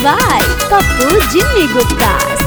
by Papu Jimmy Gupta.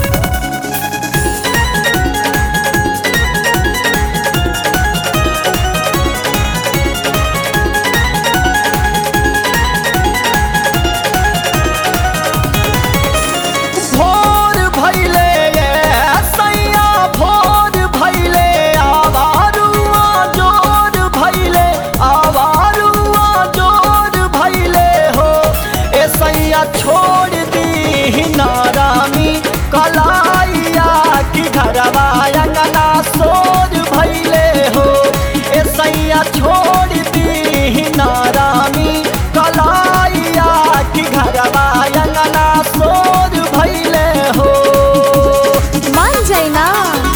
भोर भैले सैया भोर भैले आवारुआ जोर भैले आवारुआ जोर भैले हो ए सैया छोड़ दी नारामी कलाइया की घरवा अंगना सोर भैले हो ए सैया छोड़ दी नारामी कलाइया की घरवा अंगना सोर भैले हो मान जाए ना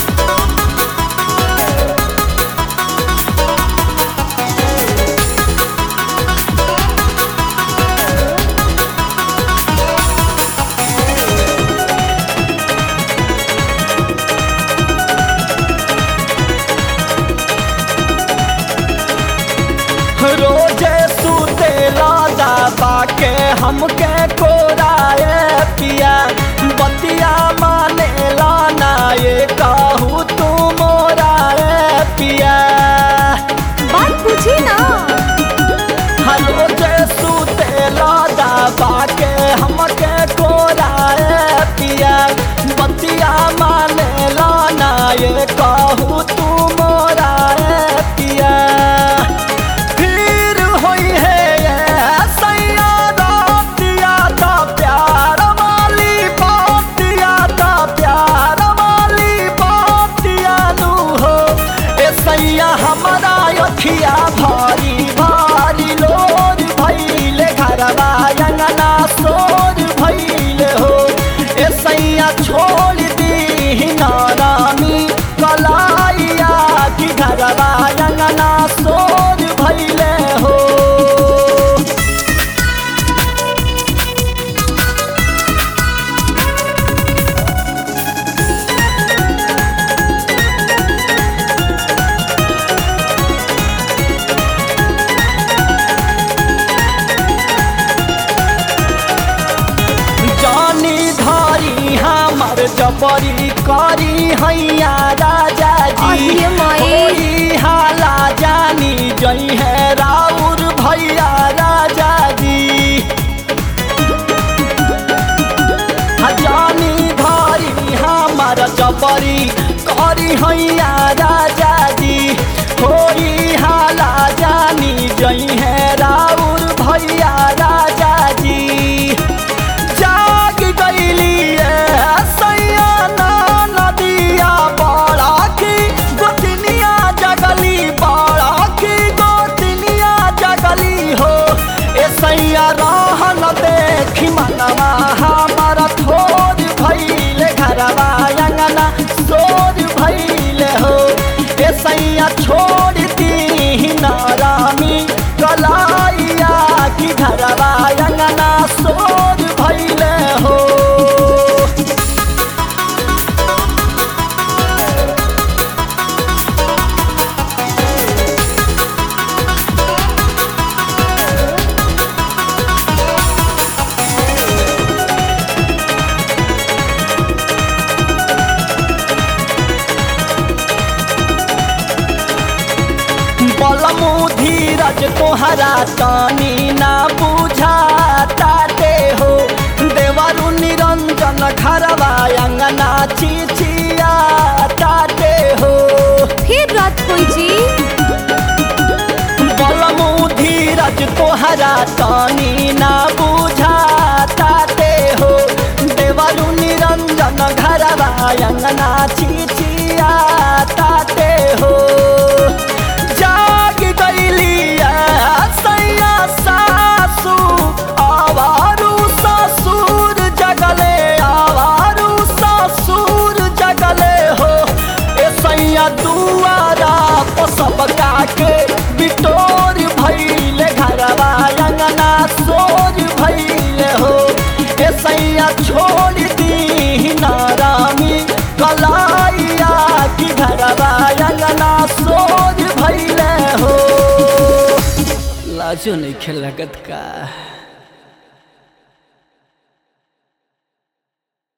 रोजे सूते लादा बाके हमके कोराए पिया बतिया माने लाना ये कहू तू मोराए पिया बात पूछी ना हलो जे सूते लादा बाके हमके कोराए पिया बतिया माने लाना ये कहू तू मोराए पिया फिर होई है ये सैया रातिया ता प्यार वाली बातिया ता प्यार वाली बातिया नू हो ए सैया हमारा अखिया भारी भारी लोर भैले घरवा अंगना सोर भैले हो ए सैया छोड़ दी नारामी कलाइया की घरवा अंगना सोर भैले हो जानी धारी हमर जबरी करी हैया राजा जी अरे माई। होई हाला जानी जई है राउर भैया राजा जी जानी धारी हमर जबरी करी हैया राजा जी होई हाला जानी जई है राउर भैया राजा जी जाग गईली सैया ना नदिया बड़ा की गोतनिया जगली बड़ा की गोतनिया जगली हो ए सैया रहन देखी मनवा हमारा थोर भैले घरवा अंगना सोर भैले हो ए सैया छोड़ दी नारामी कलाइया की घरवा अंगना सोर भैले हो बलमु धीरज तोहरा तानी ना बुझाता दे हो देवरु निरंजन घरवा अंगना चिचिया ताते हो फिर रात कोई जी बलमु धीरज तोहरा तानी ना बुझाता दे हो देवरु निरंजन घरवा अंगना चिचिया ताते हो जाग गईली सैया सासू आवारू ससुर जगले आवारू ससुर जगले हो ए सैया दुआरा पसब के बिटोर भैले घरवा अंगना सोर भैले हो ए सैया छोड़ दी नारामी कलाइया की घरवा अंगना सोर भैले हो लाजो नहीं खेल लगत का